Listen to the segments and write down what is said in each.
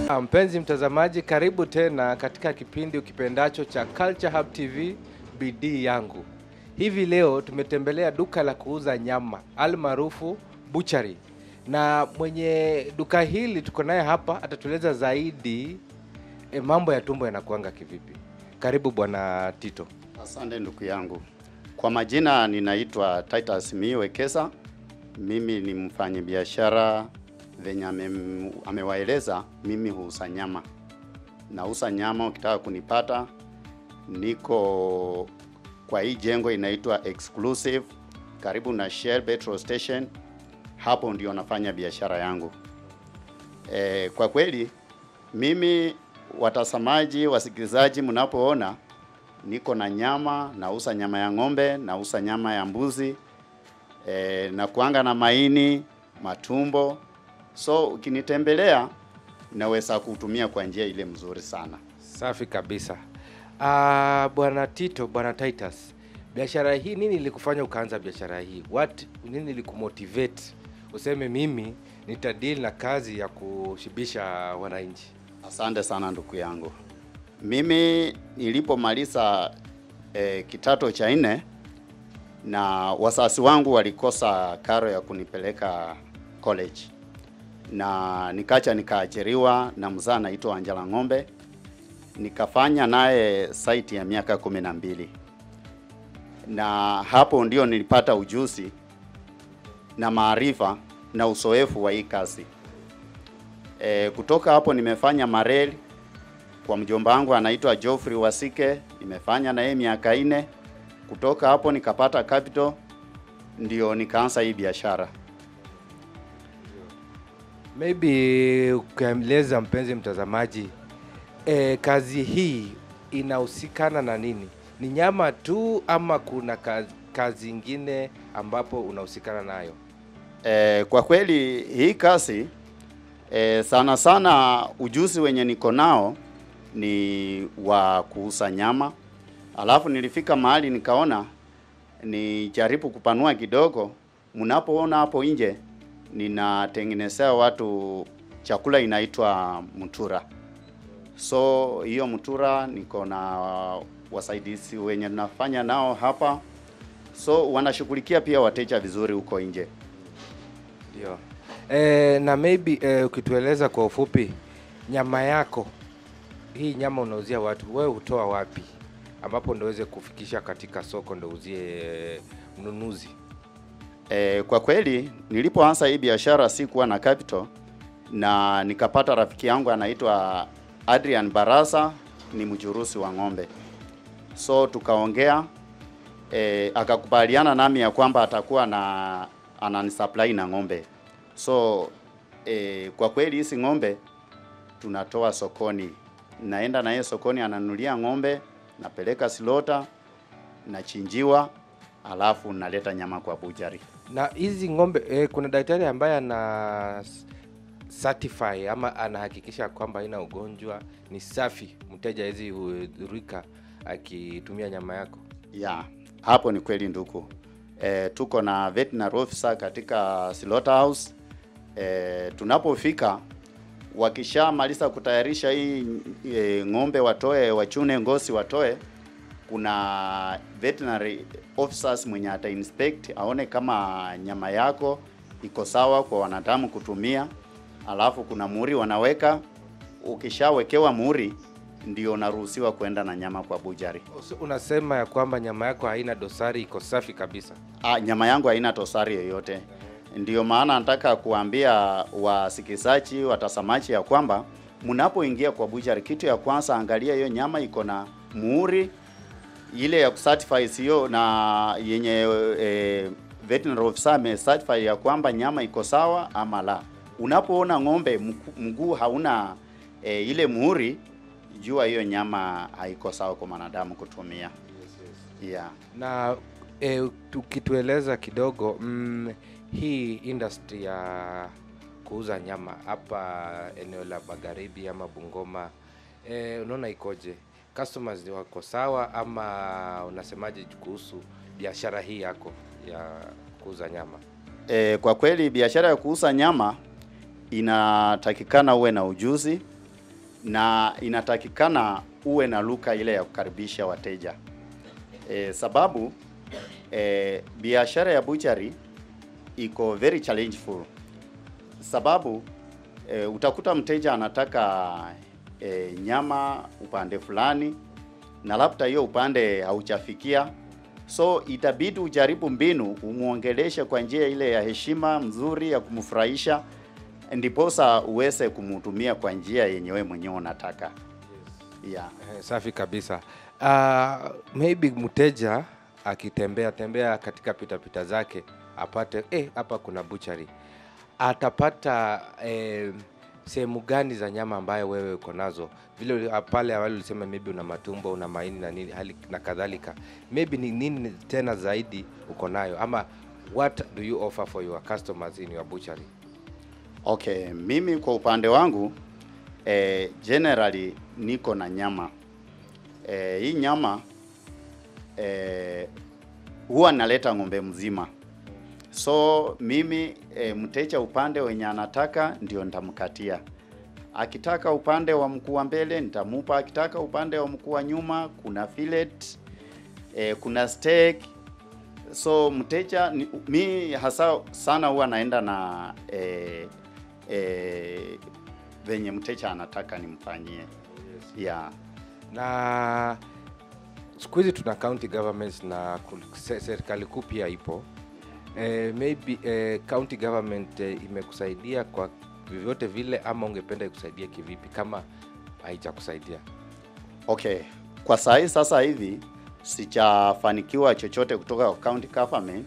Ah, Mpenzi mtazamaji, karibu tena katika kipindi ukipendacho cha Culture Hub TV, bidii yangu. Hivi leo tumetembelea duka la kuuza nyama almaarufu butchery, na mwenye duka hili tuko naye hapa, atatueleza zaidi e, mambo ya tumbo yanakuanga kivipi. Karibu bwana Tito. Asante ndugu yangu. Kwa majina ninaitwa Titus Miwekesa. Mimi ni mfanyabiashara venye ame- amewaeleza, mimi huuza nyama. Nauza nyama, ukitaka kunipata niko kwa hii jengo inaitwa Exclusive karibu na Shell petrol station. Hapo ndio nafanya biashara yangu. E, kwa kweli mimi watazamaji, wasikilizaji, mnapoona niko na nyama, nauza nyama ya ng'ombe, nauza nyama ya mbuzi e, na kuanga na maini, matumbo. So ukinitembelea naweza kutumia kwa njia ile mzuri sana. Safi kabisa. Ah, bwana Tito, bwana Titus, biashara hii nini ilikufanya ukaanza biashara hii? What nini ilikumotivate useme mimi nitadeal na kazi ya kushibisha wananchi? Asante sana ndugu yangu. Mimi nilipomaliza eh, kitato cha nne na wasasi wangu walikosa karo ya kunipeleka college, na nikacha nikaajiriwa na mzaa anaitwa Angela Ng'ombe, nikafanya naye site ya miaka kumi na mbili na hapo ndio nilipata ujuzi na maarifa na uzoefu wa hii kazi. E, kutoka hapo nimefanya mareli kwa mjomba wangu anaitwa Geoffrey Wasike, nimefanya na yeye miaka nne. Kutoka hapo nikapata capital, ndio nikaanza hii biashara. Maybe ukieleza mpenzi mtazamaji, e, kazi hii inahusikana na nini? Ni nyama tu ama kuna kazi, kazi ingine ambapo unahusikana nayo? E, kwa kweli hii kazi e, sana sana ujuzi wenye niko nao ni wa kuuza nyama, alafu nilifika mahali nikaona nijaribu kupanua kidogo. Mnapoona hapo nje ninatengenezea watu chakula inaitwa mtura. So hiyo mtura niko na wasaidizi wenye nafanya nao hapa, so wanashughulikia pia wateja vizuri huko nje. Ndio. E, na maybe e, ukitueleza kwa ufupi nyama yako hii nyama unauzia watu, wewe hutoa wapi ambapo ndo uweze kufikisha katika soko ndo uzie mnunuzi? E, kwa kweli nilipoanza hii biashara sikuwa na capital na nikapata rafiki yangu anaitwa Adrian Barasa, ni mjurusi wa ng'ombe, so tukaongea e, akakubaliana nami ya kwamba atakuwa na ananisupply na ng'ombe. So e, kwa kweli hizi ng'ombe tunatoa sokoni, naenda na yeye sokoni, ananunulia ng'ombe, napeleka silota, nachinjiwa, alafu naleta nyama kwa bujari. Na hizi ng'ombe e, kuna daktari ambaye ana s- certify ama anahakikisha kwamba haina ugonjwa, ni safi, mteja hizi hudhurika akitumia nyama yako? Ya, hapo ni kweli ndugu. E, tuko na veterinary officer katika slaughterhouse. E, tunapofika wakishamaliza kutayarisha hii e, ng'ombe watoe, wachune ngozi watoe, kuna veterinary officers mwenye ata inspect aone kama nyama yako iko sawa kwa wanadamu kutumia, alafu kuna muhuri wanaweka. Ukishawekewa muhuri ndio unaruhusiwa kwenda na nyama kwa bujari. So, unasema ya kwamba nyama yako haina dosari, iko safi kabisa? Ah, nyama yangu haina tosari yoyote. Ndiyo maana nataka kuambia wasikilizaji, watazamaji ya kwamba mnapoingia kwa butchery, kitu ya kwanza angalia hiyo nyama iko na muhuri ile ya kucertify sio na yenye eh, veterinary officer ame certify ya kwamba nyama iko sawa ama la. Unapoona ng'ombe mku- mguu hauna eh, ile muhuri, jua hiyo nyama haiko sawa kwa mwanadamu kutumia. Yeah. na e, tukitueleza kidogo mm, hii industry ya kuuza nyama hapa eneo la magharibi ama Bungoma e, unaona ikoje? Customers ni wako sawa ama unasemaje kuhusu biashara hii yako ya kuuza nyama? E, kwa kweli biashara ya kuuza nyama inatakikana uwe na ujuzi na inatakikana uwe na luka ile ya kukaribisha wateja e, sababu e, biashara ya butchery iko very challengeful sababu e, utakuta mteja anataka e, nyama upande fulani na labda hiyo upande haujafikia so itabidi ujaribu mbinu umwongeleshe kwa njia ile ya heshima mzuri ya kumfurahisha ndiposa uweze kumhudumia kwa njia yenye wewe mwenyewe unataka yeah. Eh, safi kabisa. Uh, maybe mteja akitembea tembea katika pitapita zake apate eh, hapa kuna butchery, atapata eh, sehemu gani za nyama ambayo wewe uko nazo? Vile uli- ah, pale awali ulisema maybe una matumbo, una maini na nini hali na kadhalika, maybe ni nini tena zaidi uko nayo, ama what do you offer for your customers in your butchery? Okay, mimi kwa upande wangu eh, generally niko na nyama eh, hii nyama eh, huwa naleta ng'ombe mzima, so mimi eh, mteja upande wenye anataka ndio nitamkatia. Akitaka upande wa mkuu wa mbele nitamupa, akitaka upande wa mkuu wa nyuma kuna fillet eh, kuna steak so mteja ni, mi hasa sana huwa naenda na eh, eh, venye mteja anataka nimfanyie yeah. na siku hizi tuna county governments na ku- se- serikali kuu pia ipo eh, maybe eh, county government eh, imekusaidia kwa vyovyote vile ama ungependa ikusaidia kivipi kama haijakusaidia Okay, kwa saa hii sasa hivi sijafanikiwa chochote kutoka kwa county government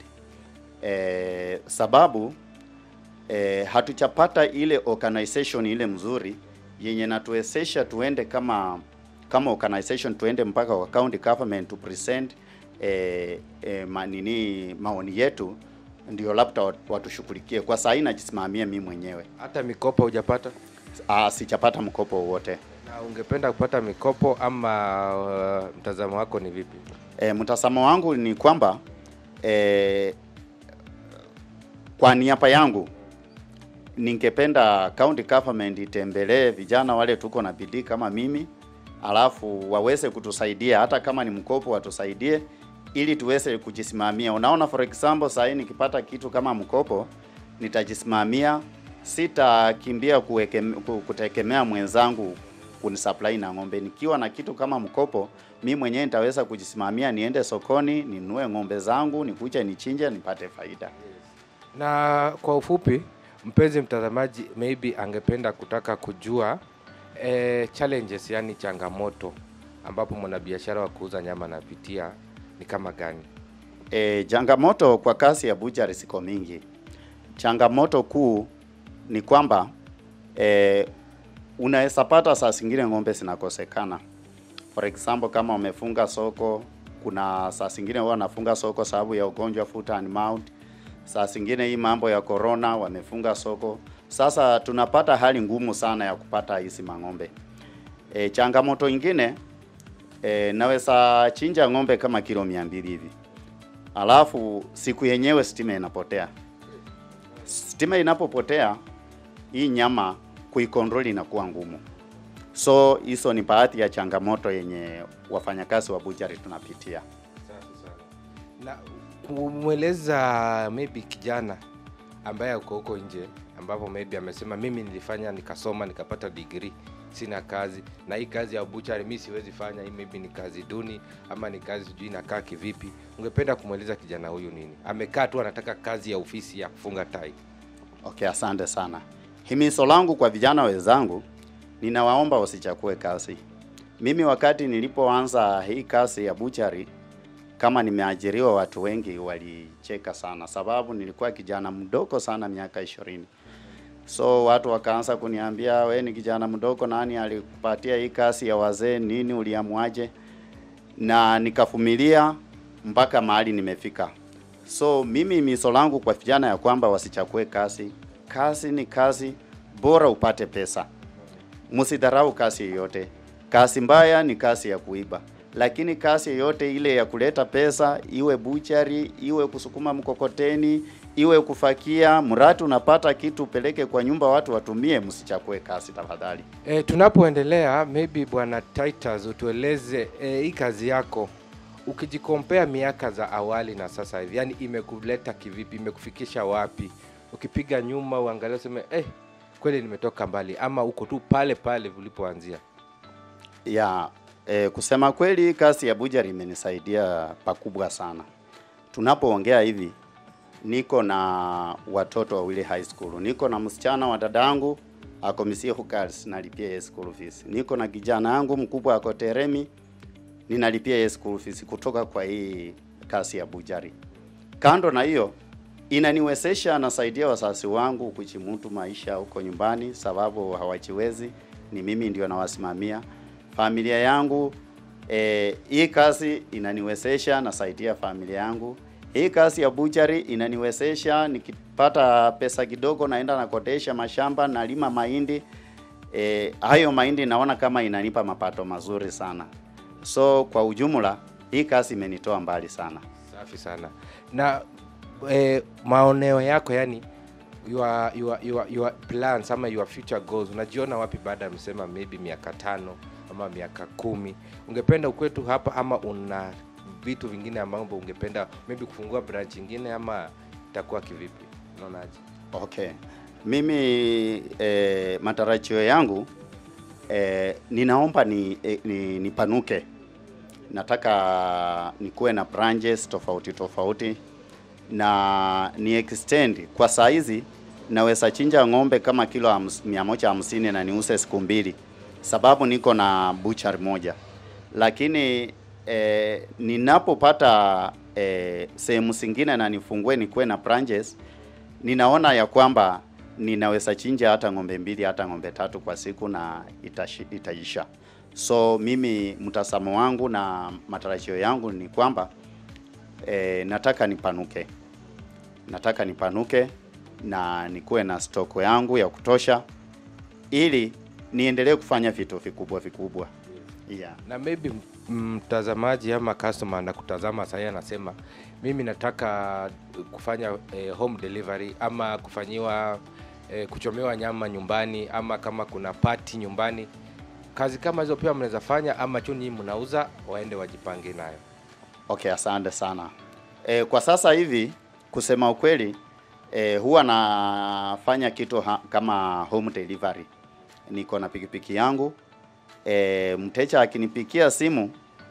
eh, sababu eh, hatujapata ile organization ile mzuri yenye natuwezesha tuende kama kama organization tuende mpaka kwa county government to present eh, eh, manini maoni yetu ndio labda wat- watushughulikie. Kwa saa hii najisimamia mimi mwenyewe. hata mikopo hujapata Ah, sijapata mkopo wowote. na ungependa kupata mikopo ama uh, mtazamo wako ni vipi E, mtazamo wangu ni kwamba e, kwa niaba yangu ningependa county government itembelee vijana wale tuko na bidii kama mimi, alafu waweze kutusaidia hata kama ni mkopo watusaidie ili tuweze kujisimamia. Unaona, for example, saa hii nikipata kitu kama mkopo nitajisimamia, sitakimbia kuweke, ku- kutegemea mwenzangu kunisupply na ng'ombe. Nikiwa na kitu kama mkopo, mi mwenyewe nitaweza kujisimamia, niende sokoni ninunue ng'ombe zangu, nikuje nichinje, nipate faida. na kwa ufupi mpenzi mtazamaji maybe angependa kutaka kujua eh, challenges yani changamoto ambapo mwanabiashara wa kuuza nyama anapitia ni kama gani E, changamoto kwa kazi ya butchery ziko mingi. Changamoto kuu ni kwamba e, unaweza pata saa zingine ng'ombe zinakosekana. For example, kama wamefunga soko, kuna saa zingine huwa wanafunga soko sababu ya ugonjwa foot and mouth. Saa zingine hii mambo ya corona wamefunga soko. Sasa tunapata hali ngumu sana ya kupata hizi mang'ombe. E, changamoto ingine e, naweza chinja ng'ombe kama kilo mia mbili hivi alafu siku yenyewe stima inapotea. Stima inapopotea, hii nyama kuikontrol inakuwa ngumu. So hizo ni baadhi ya changamoto yenye wafanyakazi wa butchery tunapitia. na kumweleza maybe kijana ambaye uko huko nje ambapo maybe amesema mimi nilifanya nikasoma nikapata degree sina kazi na hii kazi ya butchery mi siwezi fanya hii maybe ni kazi duni ama ni kazi sijui inakaa kivipi ungependa kumweleza kijana huyu nini amekaa tu anataka kazi ya ofisi ya kufunga tai Okay, asante sana. Himizo langu kwa vijana wenzangu, ninawaomba wasichakue kazi. Mimi wakati nilipoanza hii kazi ya butchery, kama nimeajiriwa, watu wengi walicheka sana, sababu nilikuwa kijana mdogo sana, miaka ishirini. So watu wakaanza kuniambia we ni kijana mdogo, nani alikupatia hii kazi ya wazee? Nini uliamuaje? Na nikavumilia mpaka mahali nimefika. So mimi miso langu kwa vijana ya kwamba wasichakue kazi. Kazi ni kazi, bora upate pesa. Msidharau kazi yoyote. Kazi mbaya ni kazi ya kuiba, lakini kazi yoyote ile ya kuleta pesa, iwe buchari, iwe kusukuma mkokoteni, iwe kufakia, mradi unapata kitu upeleke kwa nyumba watu watumie, msichakue kasi tafadhali. E, tunapoendelea maybe bwana Titus utueleze e, hii kazi yako ukijikompea miaka za awali na sasa hivi, yani imekuleta kivipi, imekufikisha wapi? Ukipiga nyuma uangalie useme eh, kweli nimetoka mbali, ama uko tu pale pale ulipoanzia? ya e, kusema kweli kazi ya bujari imenisaidia pakubwa sana. Tunapoongea hivi, niko na watoto wawili high school, niko na msichana wa dadangu ako Misihu Girls, nalipia yeye school fees. Niko na kijana yangu mkubwa ako Teremi, ninalipia yeye school fees kutoka kwa hii kazi ya bujari. Kando na hiyo inaniwezesha nasaidia wazazi wangu kuchimutu maisha huko nyumbani, sababu hawajiwezi, ni mimi ndio nawasimamia familia yangu. Eh, hii kazi inaniwezesha nasaidia familia yangu. Hii kazi ya butchery inaniwezesha nikipata pesa kidogo, naenda nakodesha mashamba, nalima mahindi. Eh, hayo mahindi naona kama inanipa mapato mazuri sana. So kwa ujumla hii kazi imenitoa mbali sana. Safi sana. Na eh, maoneo yako yani your, your, your, your plans ama your future goals unajiona wapi baada ya msema maybe miaka tano ama miaka kumi ungependa ukwetu hapa ama una vitu vingine ambavyo ungependa maybe kufungua branch ingine ama itakuwa kivipi unaonaje Okay. Mimi eh, matarajio yangu eh, ninaomba ni, eh, ni nipanuke. Nataka nikuwe na branches tofauti tofauti na ni extend. Kwa saa hizi naweza chinja ng'ombe kama kilo hams- mia moja hamsini na niuse siku mbili, sababu niko na butchery moja, lakini eh, ninapopata eh, sehemu zingine na nifungue nikuwe na branches ninaona ya kwamba ninaweza chinja hata ng'ombe mbili hata ng'ombe tatu kwa siku na itashi, itaisha. So mimi mtazamo wangu na matarajio yangu ni kwamba e, nataka nipanuke, nataka nipanuke na nikuwe na stoko yangu ya kutosha, ili niendelee kufanya vitu vikubwa vikubwa. Yeah. na maybe m- mtazamaji ama customer anakutazama sahii anasema mimi nataka kufanya eh, home delivery ama kufanyiwa eh, kuchomewa nyama nyumbani ama kama kuna pati nyumbani kazi kama hizo pia mnaweza fanya ama tu nyinyi mnauza waende wajipange nayo Okay, asante sana. E, kwa sasa hivi kusema ukweli e, huwa nafanya kitu ha, kama home delivery. Niko na pikipiki yangu e, mteja akinipikia simu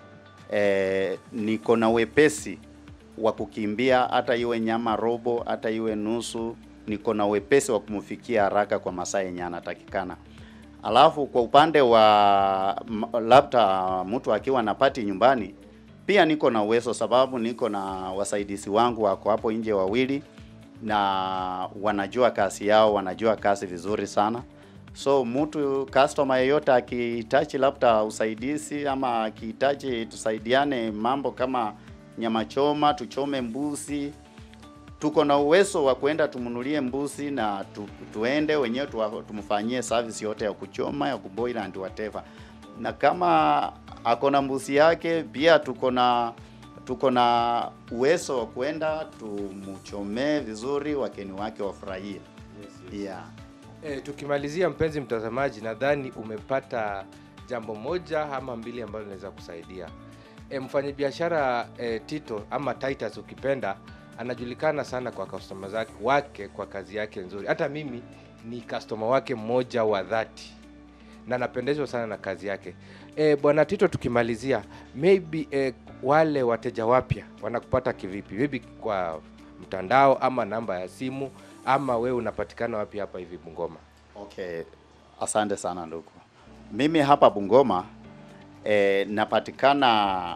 e, niko na wepesi wa kukimbia, hata iwe nyama robo, hata iwe nusu, niko na wepesi wa kumfikia haraka kwa masaa yenye anatakikana. Alafu kwa upande wa m- labda mtu akiwa na pati nyumbani, pia niko na uwezo sababu niko na wasaidizi wangu wako hapo nje wawili, na wanajua kazi yao, wanajua kazi vizuri sana. So mtu customer yeyote akihitaji labda usaidizi ama akihitaji tusaidiane mambo kama nyama choma, tuchome mbuzi, tuko na uwezo wa kwenda tumnunulie mbuzi na tu, tuende wenyewe tuwa- tumfanyie service yote ya kuchoma ya kuboil and whatever. Na kama ako na mbuzi yake pia tuko na tuko na uwezo wa kwenda tumchomee vizuri, wakeni wake wafurahie. Yeah. E, tukimalizia mpenzi mtazamaji, nadhani umepata jambo moja ama mbili ambalo linaweza kusaidia. E, mfanyabiashara e, Tito ama Titus ukipenda, anajulikana sana kwa customer zake wake kwa kazi yake nzuri. Hata mimi ni customer wake mmoja wa dhati na napendezwa sana na kazi yake. E, bwana Tito, tukimalizia maybe e, wale wateja wapya wanakupata kivipi? Maybe kwa mtandao ama namba ya simu ama wewe unapatikana wapi hapa hivi Bungoma? Okay, asante sana ndugu. Mimi hapa Bungoma eh, napatikana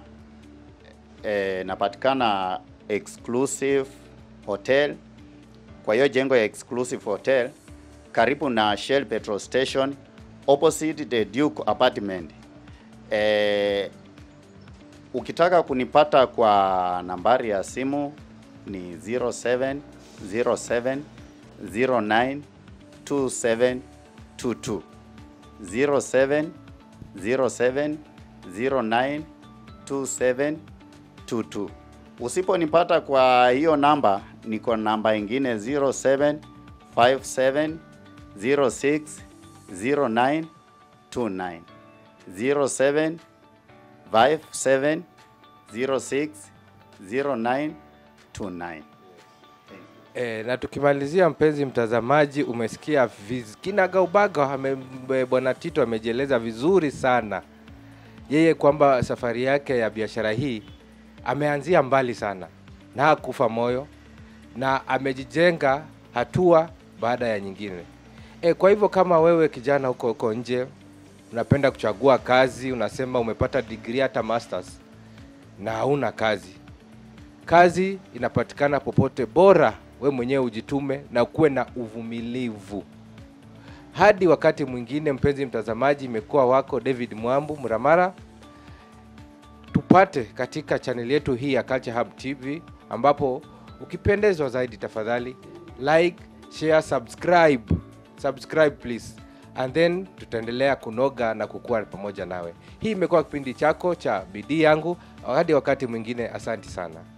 eh, napatikana exclusive hotel. Kwa hiyo jengo ya exclusive hotel karibu na Shell petrol station opposite the Duke apartment. Eh, ukitaka kunipata kwa nambari ya simu ni 0707 09 2722 07 07 09 2722. Usiponipata kwa hiyo namba, niko namba ingine 0757 06 09 29 07 57 06 09 29 E, na tukimalizia, mpenzi mtazamaji, umesikia viz- kinagaubaga ame- m- bwana Tito amejieleza vizuri sana yeye kwamba safari yake ya biashara hii ameanzia mbali sana na hakufa moyo na amejijenga hatua baada ya nyingine. E, kwa hivyo kama wewe kijana huko huko nje unapenda kuchagua kazi, unasema umepata degree hata masters na hauna kazi, kazi inapatikana popote, bora we mwenyewe ujitume na kuwe na uvumilivu. Hadi wakati mwingine, mpenzi mtazamaji, imekuwa wako David Mwambu Mramara. Tupate katika chaneli yetu hii ya Culture Hub TV, ambapo ukipendezwa zaidi, tafadhali like, share, subscribe, subscribe please, and then tutaendelea kunoga na kukua pamoja nawe. Hii imekuwa kipindi chako cha bidii yangu. Hadi wakati mwingine, asanti sana.